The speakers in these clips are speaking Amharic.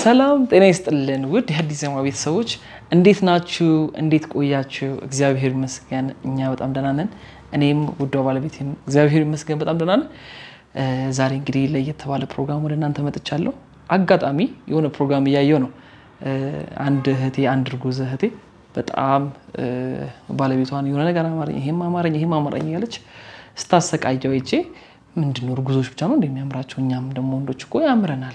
ሰላም ጤና ይስጥልን ውድ የአዲስ ዜማ ቤተሰቦች እንዴት ናችሁ? እንዴት ቆያችሁ? እግዚአብሔር ይመስገን እኛ በጣም ደህና ነን። እኔም ውዷ ባለቤቴም እግዚአብሔር ይመስገን በጣም ደህና ነን። ዛሬ እንግዲህ ለየት ባለ ፕሮግራም ወደ እናንተ መጥቻለሁ። አጋጣሚ የሆነ ፕሮግራም እያየው ነው። አንድ እህቴ አንድ እርጉዝ እህቴ በጣም ባለቤቷን የሆነ ነገር አማረኝ፣ ይሄም አማረኝ፣ ይሄም አማረኝ እያለች ስታሰቃየው ይቼ ምንድን ነው እርጉዞች ብቻ ነው እንደሚያምራቸው እኛም ደግሞ ወንዶች እኮ ያምረናል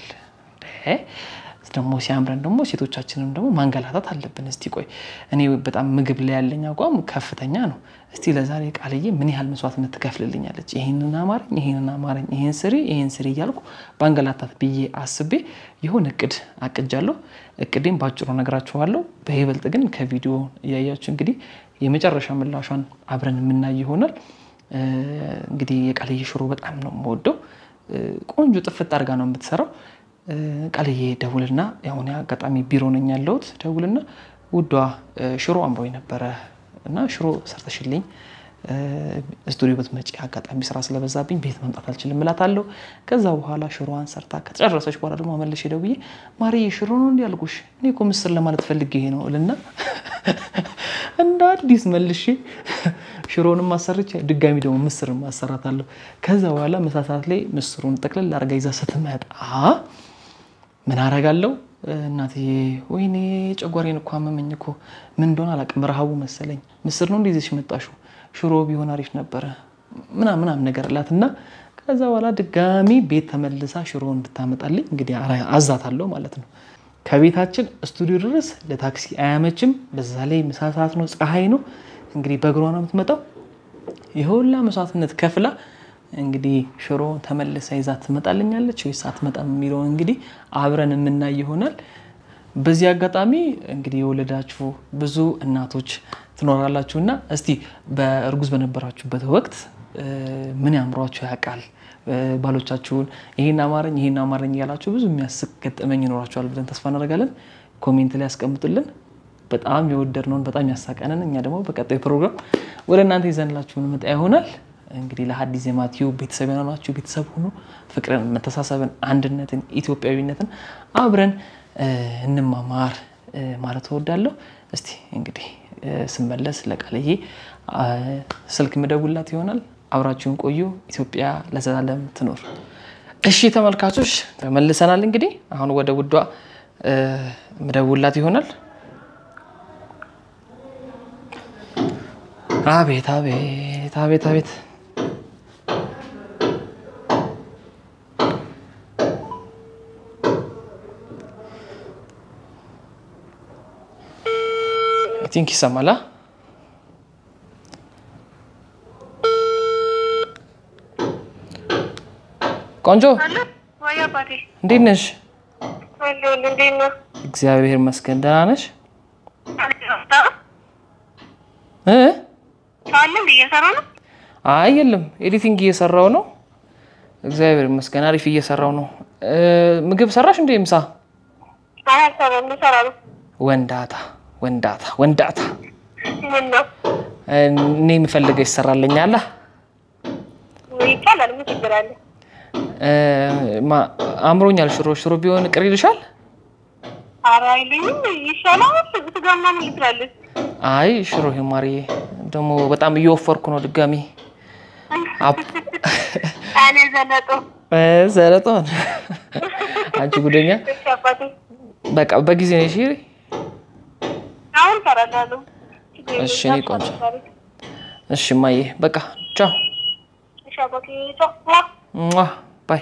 ደግሞ ሲያምረን ደግሞ ሴቶቻችንም ደግሞ ማንገላታት አለብን። እስቲ ቆይ እኔ በጣም ምግብ ላይ ያለኝ አቋም ከፍተኛ ነው። እስቲ ለዛሬ ቃልዬ ምን ያህል መስዋዕትነት ትከፍልልኛለች? ይህንን አማረኝ፣ ይህንን አማረኝ፣ ይህን ስሪ፣ ይህን ስሪ እያልኩ ባንገላታት ብዬ አስቤ የሆነ እቅድ አቅጃለሁ። እቅዴም ባጭሩ ነግራችኋለሁ። በይበልጥ ግን ከቪዲዮ እያያችሁ እንግዲህ የመጨረሻ ምላሿን አብረን የምናይ ይሆናል። እንግዲህ የቃልዬ ሽሮ በጣም ነው የምወደው። ቆንጆ ጥፍጥ አድርጋ ነው የምትሰራው። ቃልዬ ደውልና ያሁን አጋጣሚ ቢሮ ነኝ ያለሁት። ደውልና ውዷ ሽሮ አምሮኝ ነበረ እና ሽሮ ሰርተሽልኝ ስቱዲዮ ብትመጪ አጋጣሚ ስራ ስለበዛብኝ ቤት መምጣት አልችልም እላታለሁ። ከዛ በኋላ ሽሮዋን ሰርታ ከተጨረሰች በኋላ ደግሞ መልሼ ደውዬ ማርዬ ሽሮ ነው እንዲ ያልኩሽ እኔ እኮ ምስር ለማለት ፈልጌ ይሄ ነው እልና እንደ አዲስ መልሼ ሽሮንም አሰርቼ ድጋሚ ደግሞ ምስር ማሰራታለሁ። ከዛ በኋላ ምሳ ሰዓት ላይ ምስሩን ጠቅልል አድርጋ ይዛ ስትመጣ ምን አረጋለሁ እናትዬ፣ ወይኔ ጨጓሬን እኮ አመመኝ እኮ ምን እንደሆነ አላውቅም፣ ረሃቡ መሰለኝ። ምስር ነው እንደዚህ መጣሽው፣ ሽሮ ቢሆን አሪፍ ነበረ ምናምን ምናምን ነገር እላት እና ከዛ በኋላ ድጋሚ ቤት ተመልሳ ሽሮ እንድታመጣልኝ እንግዲህ አዛታለሁ ማለት ነው። ከቤታችን ስቱዲዮ ድረስ ለታክሲ አያመችም። በዛ ላይ ምሳ ሰዓት ነው፣ ፀሐይ ነው። እንግዲህ በእግሯ ነው የምትመጣው። የሁላ መስዋዕትነት ከፍላ እንግዲህ ሽሮ ተመልሳ ይዛ ትመጣልኛለች ወይስ አትመጣም የሚለውን እንግዲህ አብረን የምናይ ይሆናል። በዚህ አጋጣሚ እንግዲህ የወለዳችሁ ብዙ እናቶች ትኖራላችሁ እና እስቲ በእርጉዝ በነበራችሁበት ወቅት ምን ያምሯችሁ ያውቃል? ባሎቻችሁን ይሄን አማረኝ ይሄን አማረኝ እያላችሁ ብዙ የሚያስቅ ገጠመኝ ይኖራችኋል ብለን ተስፋ እናደርጋለን። ኮሜንት ላይ ያስቀምጡልን። በጣም የወደድነውን በጣም ያሳቀንን እኛ ደግሞ በቀጣዩ ፕሮግራም ወደ እናንተ ይዘንላችሁ እንመጣ ይሆናል። እንግዲህ ለሐዲስ ዜማ ቲዩብ ቤተሰብ ያናችሁ ቤተሰብ ሁኑ። ፍቅርን፣ መተሳሰብን፣ አንድነትን፣ ኢትዮጵያዊነትን አብረን እንማማር ማለት እወዳለሁ። እስቲ እንግዲህ ስመለስ ለቃልዬ ስልክ ምደውላት ይሆናል። አብራችሁን ቆዩ። ኢትዮጵያ ለዘላለም ትኖር። እሺ ተመልካቾች ተመልሰናል። እንግዲህ አሁን ወደ ውዷ ምደውላት ይሆናል። አቤት አቤት አቤት አቤት ቲንክ ይሰማላ። ቆንጆ እንዴት ነሽ? እግዚአብሔር ይመስገን ደህና ነሽ? አይ የለም ኤዲቲንግ እየሰራው ነው። እግዚአብሔር ይመስገን አሪፍ እየሰራው ነው። ምግብ ሰራሽ እንዴ? ምሳ ወንዳታ ወንዳታ ወንዳታ እኔ የምፈልገው ይሰራልኛል። አምሮኛል። ሽሮ ሽሮ ቢሆን ቅር ይልሻል? አይ ሽሮ ማርዬ፣ ደግሞ በጣም እየወፈርኩ ነው። ድጋሚ ዘለጦ አንቺ ጉደኛ። በቃ በጊዜ ነሽ። እሺ እኔ ቆንጆ። እሺ ማዬ፣ በቃ ቻው ባይ።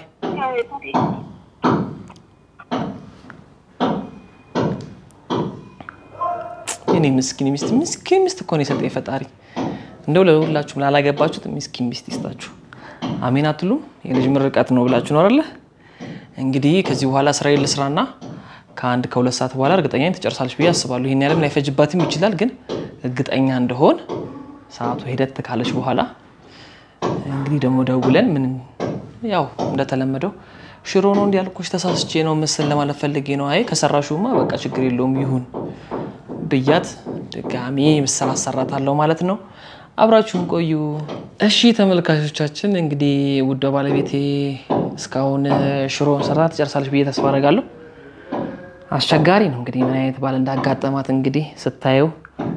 እኔ ምስኪን ሚስት ምስኪን ሚስት እኮ ነው የሰጠኝ ፈጣሪ። እንደው ለሁላችሁም ላላገባችሁት ምስኪን ሚስት ይስጣችሁ። አሜን አትሉም? የልጅ ምርቃት ነው ብላችሁ ነው አይደለ? እንግዲህ ከዚህ በኋላ ስራዬን ልስራና ከአንድ ከሁለት ሰዓት በኋላ እርግጠኛ ትጨርሳለች ብዬ አስባለሁ። ይህን ያለም ላይፈጅባትም ይችላል፣ ግን እርግጠኛ እንደሆን ሰዓቱ ሂደት ካለች በኋላ እንግዲህ ደግሞ ደውለን ምን ያው እንደተለመደው ሽሮ ነው እንዲያልኩሽ ተሳስቼ ነው ምስል ለማለት ፈልጌ ነው። አይ ከሰራሹማ በቃ ችግር የለውም ይሁን ብያት ድጋሚ ምስል አሰራታለሁ ማለት ነው። አብራችሁን ቆዩ። እሺ ተመልካቾቻችን፣ እንግዲህ ውዷ ባለቤቴ እስካሁን ሽሮን ሰርታ ትጨርሳለች ብዬ ተስፋ አደርጋለሁ። አስቸጋሪ ነው እንግዲህ ምን አይነት ባል እንዳጋጠማት እንግዲህ ስታየው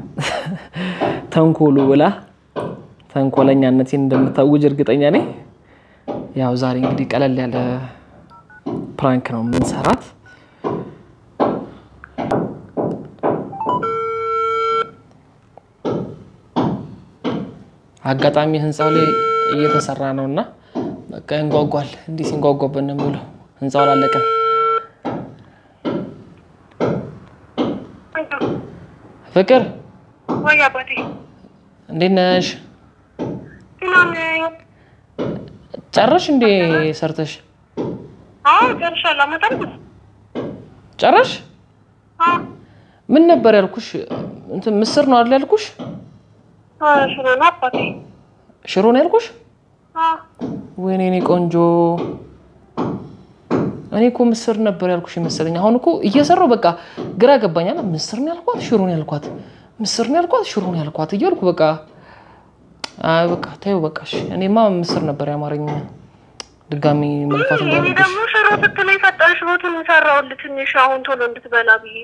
ተንኮሉ ብላ ተንኮለኛነቴን እንደምታውጅ እርግጠኛ ነኝ። ያው ዛሬ እንግዲህ ቀለል ያለ ፕራንክ ነው የምንሰራት። አጋጣሚ ህንፃው ላይ እየተሰራ ነው እና በቃ ይንጓጓል። እንዲህ ሲንጓጓበት ነው የሚውለው። ህንፃው አላለቀም። ፍቅር ወይ አባቴ እንዴት ነሽ? ምናምን ጨረሽ እንዴ ሰርተሽ አዎ ጨርሻለሁ። አመጣል ጨረሽ? ምን ነበር ያልኩሽ? እንትን ምስር ነው አይደል ያልኩሽ? ሽሮ ነው አባቴ። ሽሮ ነው ያልኩሽ? ወይኔ እኔ ቆንጆ፣ እኔ እኮ ምስር ነበር ያልኩሽ መሰለኝ። አሁን እኮ እየሰራው በቃ ግራ ገባኛል። ምስር ነው ያልኳት፣ ሽሮ ነው ያልኳት፣ ምስር ነው ያልኳት፣ ሽሮ ነው ያልኳት እያልኩ በቃ አይ በቃ ተይው በቃ እሺ። እኔማ ምስር ነበር ያማረኝ። ድጋሚ መልፋት እኔ እንዳለብሽ ደግሞ ሽሮ ስትለኝ ፈጣን ሽሮቱን ሰራሁልህ ትንሽ አሁን ቶሎ እንድትበላ ብዬ።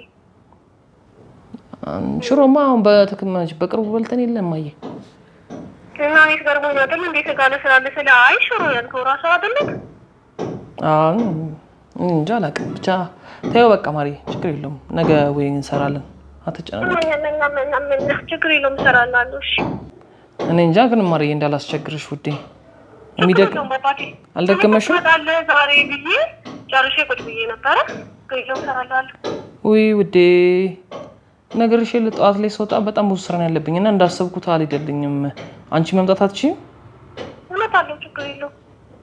ሽሮማ አሁን በትክመች በቅርቡ በልተን የለም ማየ እና እኔ ገርሞኝ አይደል እንዴት ጋለ ስላለ ስለ አይ ሽሮ ያልከው ራሱ አይደለም አሁን እንጃ አላውቅም። ብቻ ተይው በቃ ማሪ፣ ችግር የለውም። ነገ ወይ እንሰራለን። አትጨናነቂ። ችግር የለውም እሰራላለሁ። እሺ እኔ እንጃ ግን ማሪ እንዳላስቸግርሽ ውዴ። የሚደቅ ችግር የለውም አባቴ። አልደከመሽም? ትመጣለህ ዛሬ ብዬ ጨርሼ ቁጭ ብዬ ነበረ። ችግር የለውም እሰራላለሁ። ውይ ውዴ ነገርሽ የለ ጠዋት ላይ ስወጣ በጣም ብዙ ስራ ነው ያለብኝ እና እንዳሰብኩት አልሄደልኝም። አንቺ መምጣት አትችይም? እመጣለሁ። ችግር የለውም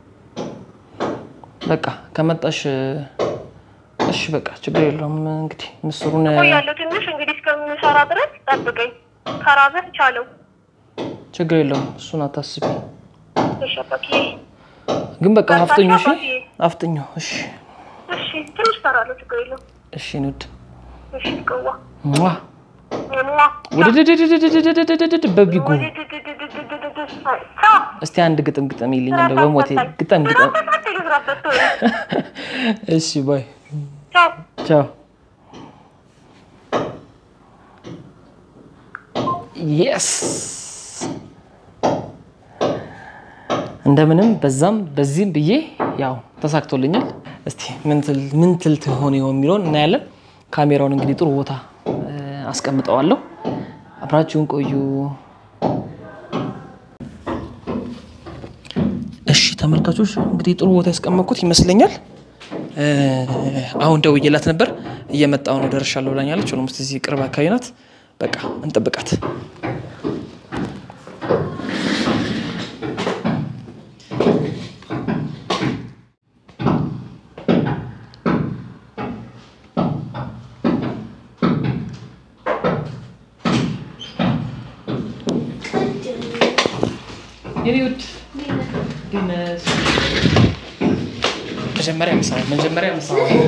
በቃ ከመጣሽ እሺ በቃ ችግር የለውም። እንግዲህ ምስሩን ቆያለሁ ትንሽ እንግዲህ እስከምንሰራ ድረስ ጠብቀኝ። ከራበህ ቻለው። ችግር የለውም እሱን አታስቢ። እሺ አባቴ። ግን በቃ አፍጥኙ እሺ፣ አባቴ። አፍጥኙ እሺ፣ እሺ ትንሽ እሰራለሁ። ችግር የለውም። እሺ ንድ እሺ ቅዋ ሟ ሟ ውድድድድድድድድድድድ በቢጉ ውድድድድድድድድድ ቻው። እስቲ አንድ ግጥም ግጥም ይልኝ እንደው በሞቴ ግጠም ግጠም። እሺ ባይ ቻው። ቻው። የስ እንደምንም በዛም በዚህም ብዬ ያው ተሳክቶልኛል። እስቲ ምን ትል- ምን ትል ትሆን ይሆን የሚለውን እናያለን። ካሜራውን እንግዲህ ጥሩ ቦታ እ፣ አስቀምጠዋለሁ። አብራችሁን ቆዩ። እሺ ተመልካቾች እንግዲህ ጥሩ ቦታ ያስቀመጥኩት ይመስለኛል። እ፣ አሁን ደውዬላት ነበር እየመጣሁ ነው ደርሻለሁ ብላኛለች። ኦልሞስት እዚህ ቅርብ አካባቢ ናት። በቃ እንጠብቃት። የኔ ውድ ግን መጀመሪያ ምሳ መጀመሪያ ምሳ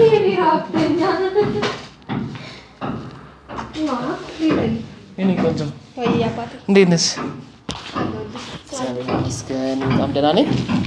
የኔ ቆንጆ እንዴት ነሽ? እግዚአብሔር ይመስገን በጣም ደህና ነኝ።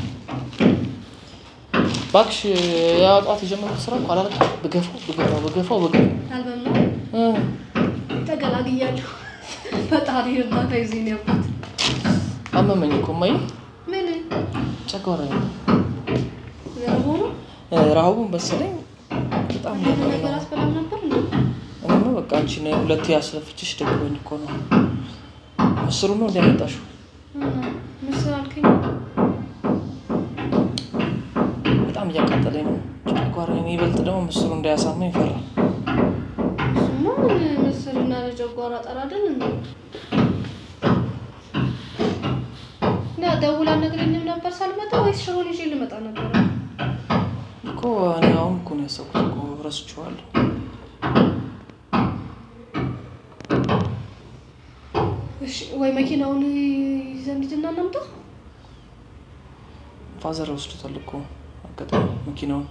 እባክሽ ያጧት የጀመርኩት ስራ እኮ አላለቀም። ብገፋው ብገፋው ብገፋው ብገፋው አልበም ነው እ፣ ተገላግያለሁ። ፈጣሪ እርዳታ ይዞኝ ነው ያልኩት። አመመኝ እኮ እማዬ ምን ጨጓራዬ ዘርቦ ነው እ፣ ረሃቡን መሰለኝ በጣም አንዳንድ ነበር ነገር አስበላም ነበር እንዴ? እኔማ በቃ አንቺን ሁለቴ ያስለፍችሽ ደግሞኝ እኮ ነው። ምስሩ ነው እንዲያመጣሽው እና ምስር አልከኝ። በጣም እያቃጠለኝ ነው ጨጓራዬን። ይበልጥ ደግሞ ምስሩ እንዳያሳመኝ ፈራ። እሱማ ምን ምስርና ለጨጓራ ጠር አይደል እንዴ? እና ደውላ ነግረኝም ነበር ሳልመጣ ወይስ ሽሮን ይዤ ልመጣ ነበር? እኮ እኔ አሁን እኮ ነው ያሰብኩት እኮ ረስቼዋለሁ። እሺ ወይ መኪናውን ይዘን ሂድና እናምጣ። ፋዘር ወስዶታል እኮ አጋጣሚ መኪናውን።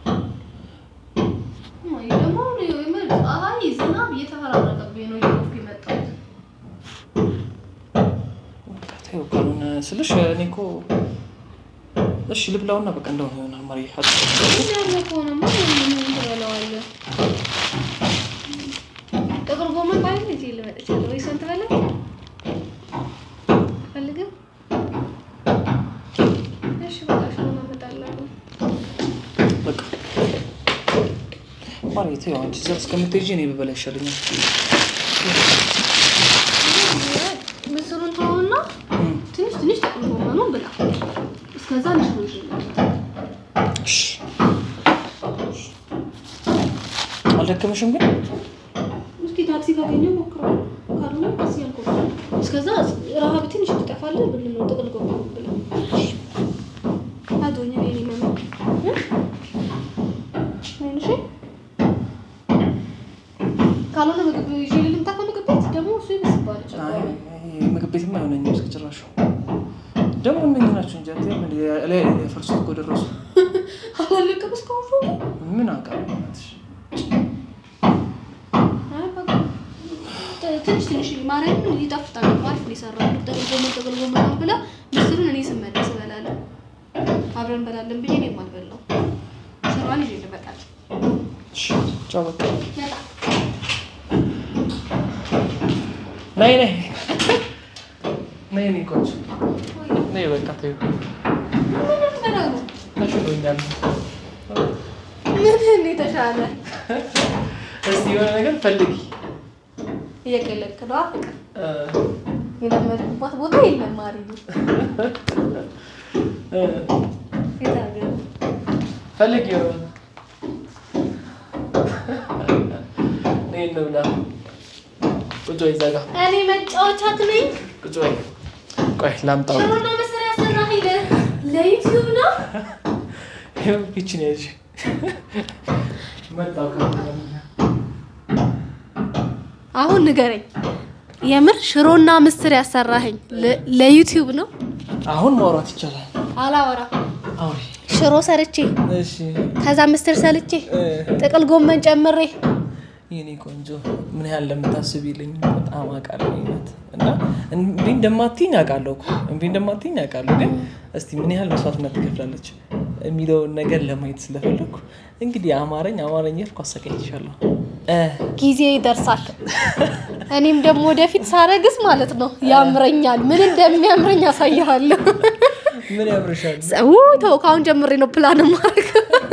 እማዬ ደግሞ የምር ፀሐይ ዝናብ እየተፈራረቀብኝ ነው እየሮጥኩ የመጣሁት። በቃ ተይው ካልሆነ ስልሽ እኔ እኮ እሺ ልብላውና በቃ እንደሆነ ይሆናል። ማሪ ያለ ከሆነማ ምን ትበላዋለህ? ማለት ያው አንቺ እዛ እስከምትሄጂ እኔ ብበላ ይሻለኛል። ምስሩን ተውና ትንሽ ትንሽ ጥቅል ጎመኑን ብላ። እስከዛ ንሽሩ እሺ። አልደከመሽም ግን? እስኪ ታክሲ ካገኘሁ ሞክረው፣ ካልሆነ ቀስ እያልኩ ነው። እስከዛ ረሃብ ትንሽ ትጠፋለህ ብል ነው ጥቅል ጎመኑ ብላ። አዶኝ እኔ እኔ መመ እሺ ካልሆነ ምግብ ይዤ ልምጣ ከምግብ ቤት ደግሞ እሱ ይመስባል አይ፣ አይ፣ ምግብ ቤትማ አይሆነኝም እስከ ጭራሹ። ደግሞ እነኝህ ናቸው እንጂ አትይም እንደ ላይ የፈርሱት እኮ ደረሱ። አላለቅም እስካሁን ፎቶ ምን አውቃለሁ እናትሽ። አይ በቃ ት- ትንሽ ትንሽ ማርያምን ይጣፍጣል። አሪፍ ነው የሰራው። ጥቅል ጎመን ጥቅል ጎመን ብላ ምስሩን እኔ ስመለስ እበላለሁ። አብረን እንበላለን ብዬ እኔም አልበላው። ሽሯን ይዤ ልመጣል። እሺ፣ ቻው በቃ። መጣ ነይ ነይ ነይ ነይ ቆንጆ ነይ በቃ ተይው። ምን ልትበላ ነው? ተሽሎኛል። ምን እንዴት ተሻለ? እስቲ የሆነ ነገር ፈልጊ። እየቀለድክ ነው ፍቅር። እ፣ የለመድኩባት ቦታ የለም ማሪ እ፣ የታገር ፈልጊ የሆነ ነይ እንብላ። ቁጭ በይ እዛ ጋ እኔ መጫወቻት ነኝ። ቁጭ በይ። ቆይ ላምጣው። ሽሮና መሰሪያ ሰራ ሄደ ለዩቲዩብ ነው። ይኸው ይችን ያዥ መጣው አሁን ንገረኝ፣ የምር ሽሮና ምስር ያሰራኸኝ ለ- ለዩቲዩብ ነው? አሁን ማውራት ይቻላል። አላወራም። አውሪ። ሽሮ ሰርቼ እሺ ከዛ ምስር ሰልቼ እ፣ ጥቅል ጎመን ጨምሬ የኔ ቆንጆ ምን ያህል እንደምታስቢልኝ በጣም አውቃለሁ እውነት። እና እምቢ እንደማትይኝ አውቃለሁ እኮ እምቢ እንደማትይኝ አውቃለሁ። ግን እስቲ ምን ያህል መስዋዕትነት ትከፍላለች የሚለውን ነገር ለማየት ስለፈለግኩ እንግዲህ አማረኝ አማረኝ ያልኩ አሰቃይቻለሁ። እ፣ ጊዜ ይደርሳል። እኔም ደግሞ ወደፊት ሳረግዝ ማለት ነው ያምረኛል። ምን እንደሚያምረኝ ያሳይሃለሁ። ምን ያምርሻል? ውይ ተው፣ ከአሁን ጀምሬ ነው ፕላን ማድረግ።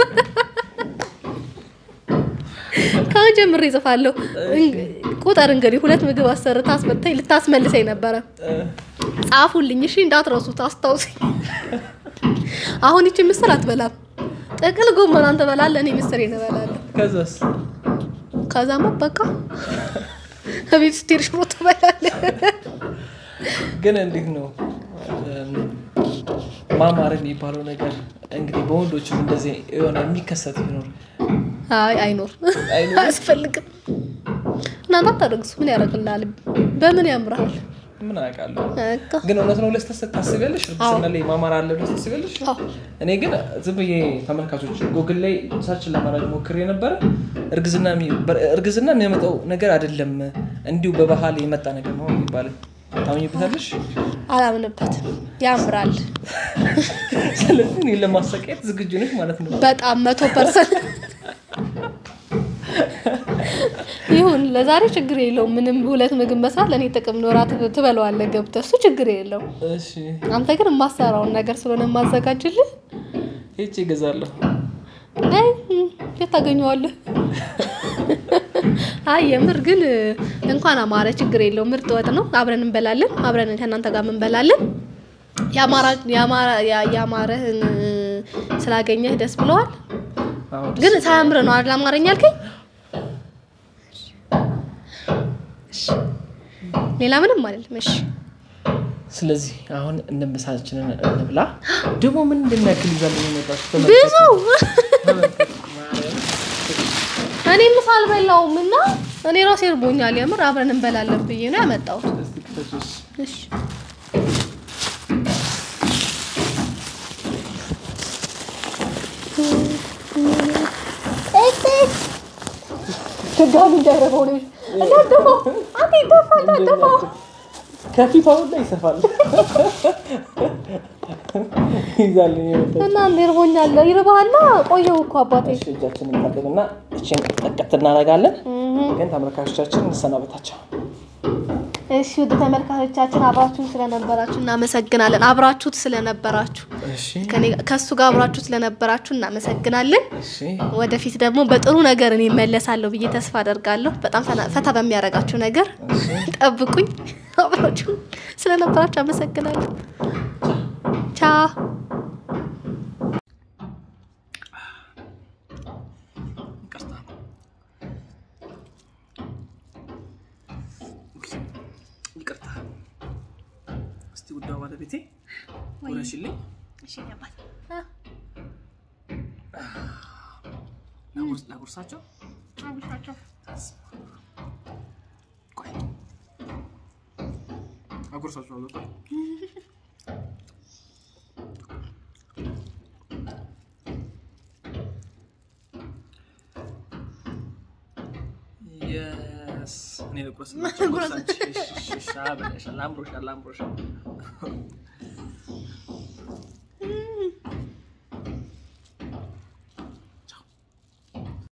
ከአሁን ጀምሬ እጽፋለሁ። ቁጥር እንግዲህ ሁለት ምግብ አሰርታ አስመታኝ ልታስመልሰኝ ነበረ። እ፣ ጻፉልኝ እሺ፣ እንዳትረሱት አስታውሰኝ። አሁን ይቺ ምስር አትበላም። ጥቅል ጎመን አንተ በላለህ፣ እኔ ምስር እበላለሁ። ከዛስ ከዛማ በቃ ከቤት ስትሄድ ሽሮ ትበላለህ። ግን እንዴት ነው እም፣ ማማር የሚባለው ነገር እንግዲህ በወንዶችም እንደዚህ የሆነ የሚከሰት ይኖር አይ አይኖር አይኖርም? አያስፈልግም። እናንተ አታደርግሱ ምን ያደርግልሃል? በምን ያምርሃል? ምን አውቃለሁ። በቃ ግን እውነት ነው ብለሽ ታስ- ታስቢያለሽ? እርግዝና ላይ ማማር አለ ብለሽ ታስቢያለሽ? አዎ። እኔ ግን ዝም ብዬ ተመልካቾች ጎግል ላይ ሰርችን ለማድረግ ሞክሬ ነበረ። እርግዝና የሚ- በር- እርግዝና የሚያመጣው ነገር አይደለም፣ እንዲሁ በባህል የመጣ ነገር ነው የሚባለው። ታምኝበታለሽ? አላምንበትም። ያምራል ስለዚህ እኔን ለማሰቃየት ዝግጁ ነሽ ማለት ነው። በጣም መቶ ፐርሰንት ይሁን። ለዛሬ ችግር የለውም። ምንም ሁለት ምግብ መስራት ለእኔ ጥቅም ነው። እራት ትበለዋለህ ገብተህ፣ እሱ ችግር የለውም። እሺ አንተ ግን የማሰራውን ነገር ስለሆነ የማዘጋጅልህ ሄጄ እገዛለሁ። አይ እም፣ የት ታገኘዋለህ? አይ የምር ግን እንኳን አማረ ችግር የለውም። ምርጥ ወጥ ነው። አብረን እንበላለን። አብረን ከእናንተ ጋር እንበላለን። ያማራ- ያማራ- ያ- ያማረህን ስላገኘህ ደስ ብለዋል። አዎ፣ ደስ ግን ሳያምር ነው አይደል አማርኛ አልከኝ? እሺ። ሌላ ምንም አይደለም። እሺ ስለዚህ አሁን እንምሳችንን እንብላ። ደግሞ ምን እንደሚያክል ይዛለን የመጣችሁ ብዙ ተመልከቱ። ማርያም። እኔ ምሳ አልበላውም እና እኔ ራሴ እርቦኛል። የምር አብረን እንበላለን ብዬ ነው ያመጣሁት። እስቲ ክፈቱስ። እሺ ድጋሚ እንዳይረባው ነው እንዳትደፋው። አንተ ይደፋል እንዳትደፋው። ከፊት አሁን ላይ ይሰፋል። ይዛለን የመጣችሁ እና እንደ እርቦኛል። ይርባሃላ። ቆየው እኮ አባቴ። እሺ፣ እጃችንን እንታጠብና እችን ጠቀት እናደርጋለን። እህ ግን ተመልካቾቻችን እንሰናበታቸው። እሺ ውድ ተመልካቾቻችን አብራችሁን ስለነበራችሁ እናመሰግናለን። አብራችሁት ስለነበራችሁ እሺ ከኔ ጋር- ከእሱ ጋር አብራችሁ ስለነበራችሁ እናመሰግናለን። እሺ ወደፊት ደግሞ በጥሩ ነገር እኔ እመለሳለሁ ብዬ ተስፋ አደርጋለሁ። በጣም ፈና- ፈታ በሚያደርጋችሁ ነገር ጠብቁኝ። አብራችሁ ስለነበራችሁ አመሰግናለሁ። ቻው ይቅርታ ይቅርታ። እስቲ ውዷ ባለቤቴ ውረሽልኝ። ላጉርስ- ላጉርሳቸው። ቆይ አጉርሳቸዋለሁ። ቆይ የስ እኔ ልቁረስላቸው። ጉርሳቸው። እሺ፣ እሺ፣ እሺ፣ አብረሻል፣ አምሮሻል፣ አምሮሻል።